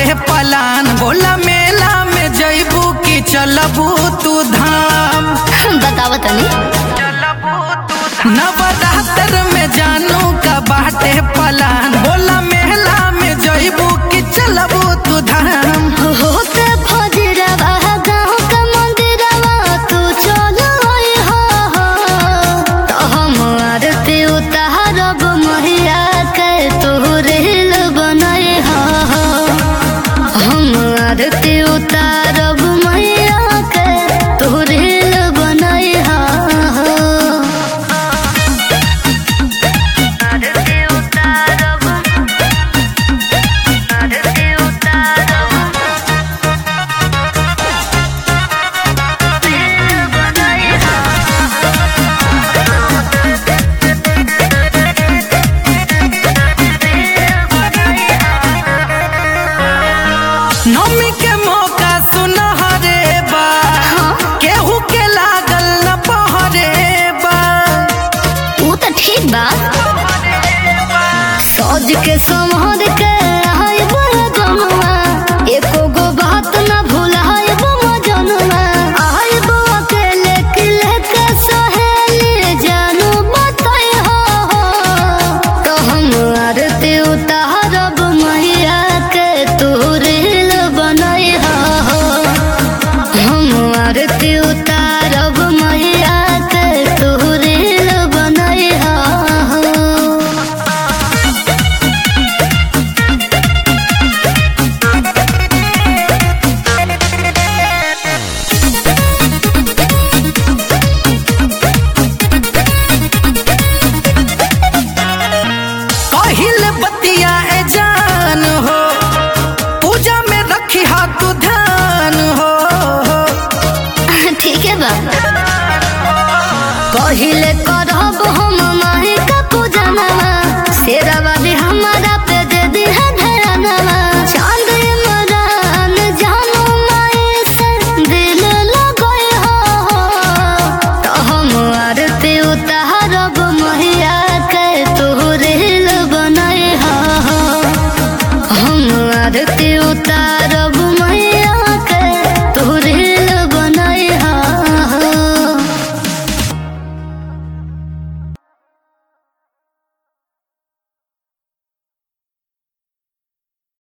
plan बोला मेला में जैबू की चलबू तू धाम बतावा तनी नवरात्र में जानू का बाटे पलान बोला मेला में जैबू की चलबू तू धाम होते फजरवा गाँव का मंदिरवा तू चलो आई हो तो हम आरती उतारब मैया के तू रेल बनाई हो हम आरती उतारब मैया के तू रेल बनाई हो आरती उतारब आरती उतारब नौमी के मौका सुनहरे बा केहू के लागल न पहरे बा ऊ तो ठीक बा सौज के समहर के आइब जनुआ एको गो बात न भुलाइब जनुआ आइब अकेले किले के सहेली जानू बताई हो तो हम आरती उतारब मैया के तू रील बनाई हो हम आरती उतारब मैया के तू रील बनाई हो पहिल बतिया ए जान हो पूजा में रखी हाथ ध्यान हो ठीक है बा पहिले